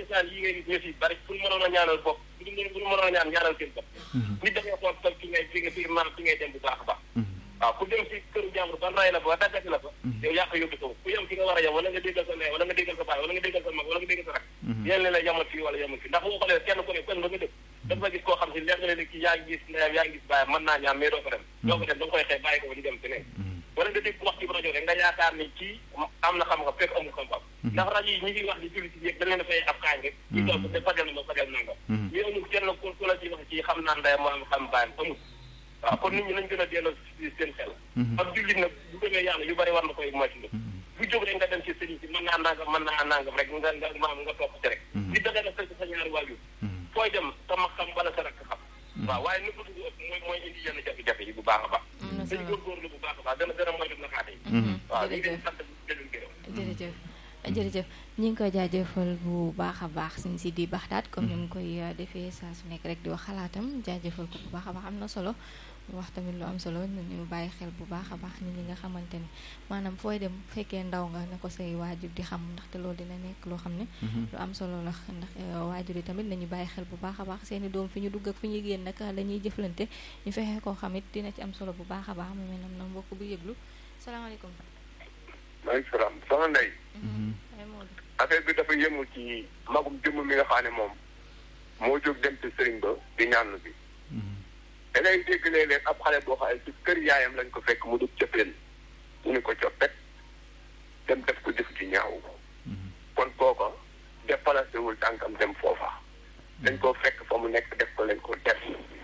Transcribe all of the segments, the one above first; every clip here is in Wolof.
misaal yi ngay gis ñu si bari pour mënoon a ñaanal bopp bu ñu bu ñu mënoon a ñaan ñaanal seen bopp nit da ngay xool fi ngay fi nga fi maanaam fi ngay dem bu baax a baax waaw ku dem si këru jàmbur ba ray la fa ba daggati la fa yow yaa ko yóbbu ko ku yem fi nga war a yem wala nga déggal sa ndey wala nga déggal sa baay wala nga déggal sa mag wala nga déggal sa rak yéen leen la yemal fii wala yemal fii ndax boo xoolee kenn ku ne kenn ba nga dëkk dafa gis koo xam si leer nga ne kii yaa ngi gis ndeyam yaa ngi gis baayam mën naa ñaan mais doo ko dem doo ko dem da nga koy xëy bàyyi ko ba di dem feneen wala nga dégg wax ci rajo rek nga yaakaar ni kii am na xam-xam fekk amul xam-xam ndax rajo yi ñi ngi wax di publicité yëpp dañ leen a fay ab kaañ rek ci toog te fajal ma fajal nangam mais amul kenn ku ku la ci wax ci xam naa ndeyam moo am xam baayam amul waaw kon nit ñi nañ gën a delloo seen xel ak jullit nag bu gëmee yàlla yu bari war na koy moytu bu jóg rek nga dem ci sëriñ si mën naa nangam mën naa nangam rek nga nga maam nga topp ci rek li da nga def sa ñaari waajur fooy dem sama xam wala sa rakk xam waaw waaye nëbb du ëpp mooy mooy indi yenn jafe-jafe yi bu baax a baax dañu góorgóorlu bu baax a baax dana gën a moytu naxaate yi waaw ñu ngi sant leen gërëm jërëjëf jërëjëf ñi ngi koy jaajëfal bu baax a baax suñ si di baxdaat comme ni mu koy defee saa su nekk rek di wax xalaatam jaajëfal ko bu baax a baax am na solo wax tamit lu am solo ñu bàyyi xel bu baax a baax nit ñi nga xamante ni maanaam fooy dem fekkee ndaw nga na ko say waajur di xam ndaxte loolu dina nekk loo xam ne lu am solo la ndax waajur yi tamit nañu bàyyi xel bu baax a baax seeni doom fi ñu dugg ak fi ñu génn nag la ñuy jëflante ñu fexe koo xam it dina ci am solo bu baax a baax mu mel na mbokk bu yëglu salaamaaleykum maaleykum salaam soxna Ndeye affaire bi dafa yëngu ci magum jëmm mi nga xam ne moom moo jóg dem ci sëriñ ba di ñaanu bi da ngay dégg léeg-léeg ab xale boo xam ne ci kër yaayam lañ ko fekk mu dugg cëppeen mu ni ko coppet dem def ko jëf ci ñaaw kon kooko déplacé wul tànkam dem foofa dañ koo fekk fa mu nekk def ko lañ ko def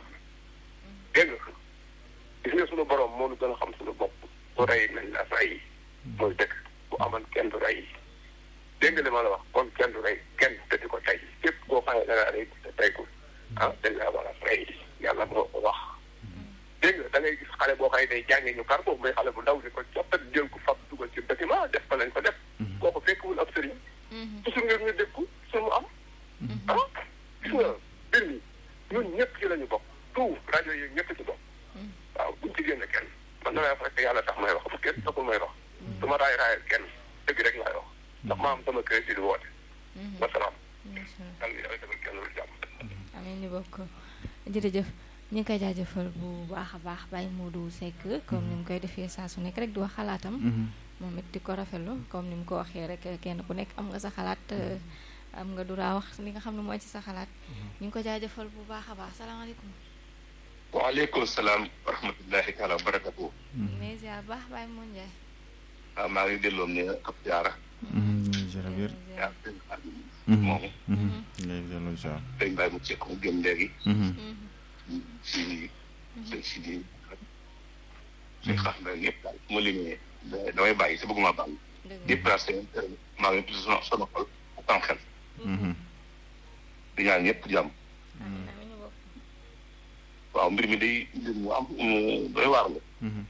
dégg nga gis nga suñu borom moo nu gën a xam suñu bopp ku rey nañ la rey mooy dëkk bu amoon kenn du rey dégg nga li ma la wax kon kenn du rey kenn te di ko tey képp koo xam ne da ngaa rey te tey ko ah dañ laa war a rey yàlla moo ko wax dégg nga da ngay gis xale boo xam ne day jàngee ñu kar boobu may xale bu ndaw di ko coppet jël ko fab dugal ci bâtiment def ko lañ ko def kooku fekkwul ab sëriñ toujours ngir ñu dégg ko suñu am ah gis nga mbir mi ñun ñëpp ci la ñu bokk tout rajo yi ñëpp ci bokk waaw buñ ci génn kenn man damay wax rek yàlla tax may wax bu kenn taxul may wax su ma raay raayal kenn dëgg rek laay wax ndax ma am sama kër si di woote wasalaam yàlla yàlla defal kenn lu jàmm amiin ñu bokk jërëjëf ñu ngi koy jaajëfal bu baax a baax Baye Modou Seck comme ni mu koy defee saa su nekk rek di wax xalaatam moom it di ko rafetlu comme ni mu ko waxee rek kenn ku nekk am nga sa xalaat am nga duraa wax li nga xam ne mooy ci sa xalaat ñu ngi ko jaajëfal bu baax a baax salaamaaleykum waaleykum salaam wa rahmatullahi taala wa barakatu mais ziar baax Baye Modou Ndiaye waaw maa ngi delloo ne ab jaara jërëjëf yaa moom ngay delloo ziar dañ bàyyi mu cekk mu gëm léegi si sëñ si di suñ xax na ñëpp daal mu limee damay bàyyi sa bëgguma bàyyi déplacé maa ngi tudd sama sama xol ak am xel di ñaan ñëpp jàmm waaw mbir mi day mbir mu am doy waar la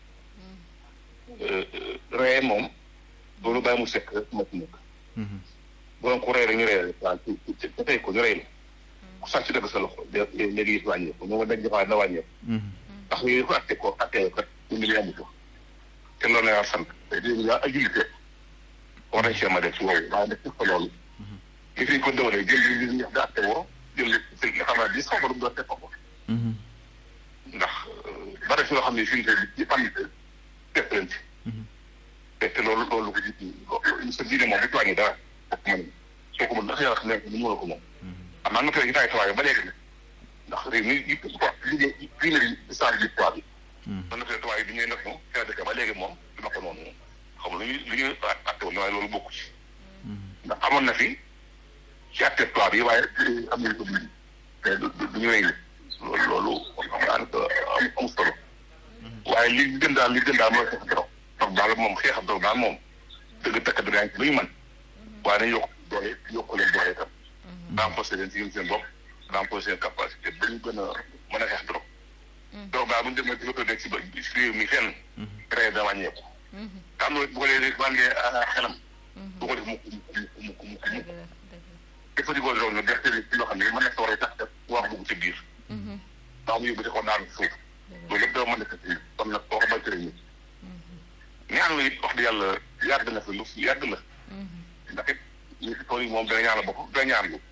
ree moom loolu bàyyi mu sekk moo ci nekk bu doon ku rey rek ñu rey la waaw ci te tey ko ñu rey la ku sàcc dëgg sa loxo léegi gis wàññeeku moom dañ defaat na wàññeeku ndax yooyu ko atte ko atte kat ñu ngi yàgg ko te loolu la yaa sant te léegi yaa ay jullite war nañ see ma def ci woowu waaye nag ko loolu li fi ko dëwalee jël li li ñax da atte woo jël li nga xam ne di xaw ma lu mu doon teg ko ndax bari si loo xam ne fii ci fan def leen ci te te loolu loolu ko ji sa diine moom bu wàññi dara bokk ma ni soo ko mën ndax yàlla xam ne ni mënoo ko moom am naa nga fee gitaay tawaay ba léegi nag ndax réew mi yi quoi liggéey diine bi islam bi quoi bi man na fee tawaay bi ñuy def moom fi dëkk ba léegi moom dina ko noonu moom xam lu ñuy li ñuy atte woon waaye loolu bokku ci ndax amoon na fi ci atte toi bi waaye am nañu ko dindi mais du du ñu rey loolu loolu xam naa ne am am solo waaye li gën daal li gën daal mooy xeex doro donc daal moom xeex doro daal moom dëgg takk dara yaa ngi ci lu ñu mën waaye nañ yokk doole yokk leen doole itam renforcer leen ci seen bopp renforcer seen capacité ba ñu gën a mën a xeex doro doro daal bu ñu demee di ko nekk si ba si réew mi fenn rey da wàññeeku te am na bu ko dee wàngee xelam du ko def mukk mukk mukk mukk mukk jëfandikoo loolu nag gerte gi ci loo xam ne mën na sa war a tax te wax bugg ci biir ndax mu yóbbu di ko daanu suuf loolu lépp doo mën a kat kon nag boo ko bay tëre nit ñaan la it wax di yàlla yàgg na fi lu yàgg la ndax it ñi fi tool yi moom dana ñaan la bopp dana ñaan lu